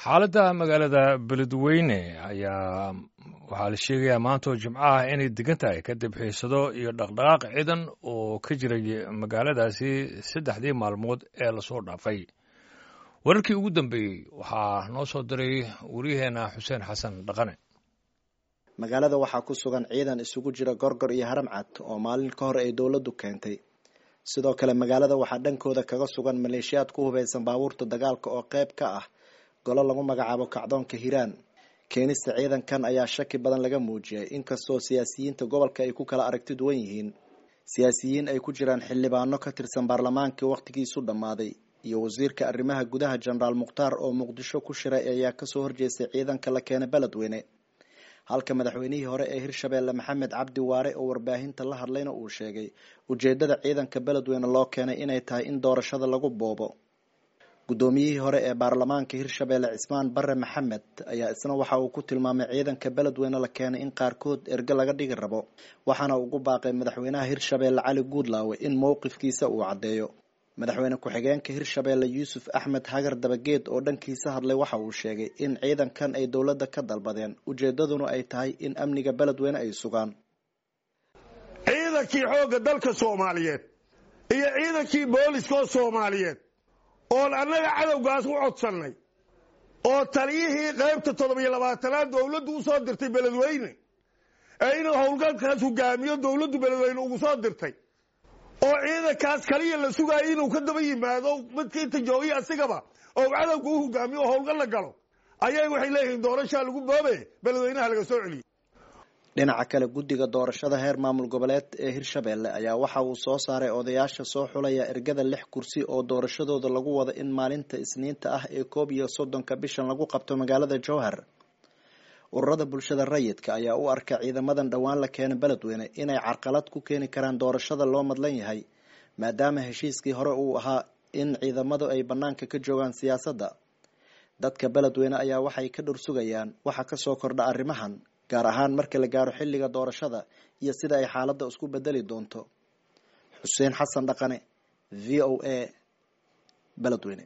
xaaladda magaalada beledweyne ayaa waxaa la sheegayaa maantoo jimco ah inay degan tahay kadib xiisado iyo dhaqdhaqaaq ciidan oo ka jiray magaaladaasi saddexdii maalmood ee lasoo dhaafay wararkii ugu dambeeyey waxaa noo soo diray waryaheena xuseen xasan dhaqane magaalada waxaa ku sugan ciidan isugu jira gorgor iyo haram cad oo maalin ka hor ay dowladdu keentay sidoo kale magaalada waxaa dhankooda kaga sugan maleeshiyaad ku hubaysan baabuurta dagaalka oo qayb ka ah golo lagu magacaabo kacdoonka hiiraan keenista ciidankan ayaa shaki badan laga muujiyay inkastoo siyaasiyiinta gobolka ay ku kala aragti duwan yihiin siyaasiyiin ay ku jiraan xildhibaano ka tirsan baarlamaankii wakhtigiisu dhammaaday iyo wasiirka arrimaha gudaha jenaraal mukhtaar oo muqdisho ku shiray ayaa kasoo horjeestay ciidanka la keenay beledweyne halka madaxweynihii hore ee hirshabeelle maxamed cabdi waare oo warbaahinta la hadlayna uu sheegay ujeedada ciidanka beledweyne loo keenay inay tahay in doorashada lagu boobo guddoomiyihii hore ee baarlamaanka hirshabeelle cismaan bare maxamed ayaa isna waxa uu ku tilmaamay ciidanka beledweyne la keenay in qaarkood erge laga dhigi rabo waxaana ugu baaqay madaxweynaha hirshabeelle cali guudlaawe in mowqifkiisa uu caddeeyo madaxweyne ku-xigeenka hirshabeelle yuusuf axmed hagar dabageed oo dhankiisa hadlay waxa uu sheegay in ciidankan ay dowladda ka dalbadeen ujeedaduna ay tahay in amniga beledweyne ay sugaan ciidankii xoogga dalka soomaaliyeed iyo ciidankii booliskoo soomaaliyeed oon annaga cadowgaas u codsannay oo taliyihii qaybta toddobiyo labaatanaad dowladdu u soo dirtay beledweyne ee inuu howlgalkaas hogaamiyo dowladdu beledweyne ugu soo dirtay oo ciidankaas kaliya la sugaayo inuu ka daba yimaado midka inta joogiya asigaba oo cadowga u hogaamiyo oo howlgal la galo ayay waxay leeyihiin doorashaa lagu boobe beledweynaha laga soo celiyey dhinaca kale guddiga doorashada heer maamul goboleed ee hirshabeelle ayaa waxa uu soo saaray odayaasha soo xulaya ergada lix kursi oo doorashadooda lagu wado in maalinta isniinta ah ee koob iyo soddonka bishan lagu qabto magaalada jowhar ururada bulshada rayidka ayaa u arka ciidamadan dhowaan la keena beledweyne inay carqalad ku keeni karaan doorashada loo madlan yahay maadaama heshiiskii hore uu ahaa in ciidamadu ay bannaanka ka joogaan siyaasadda dadka beledweyne ayaa waxay ka dhor sugayaan waxa kasoo kordha arrimahan gaar ahaan marka la gaaro xilliga doorashada iyo sida ay xaaladda isku bedeli doonto xuseen xasan dhaqane v o a beledweyne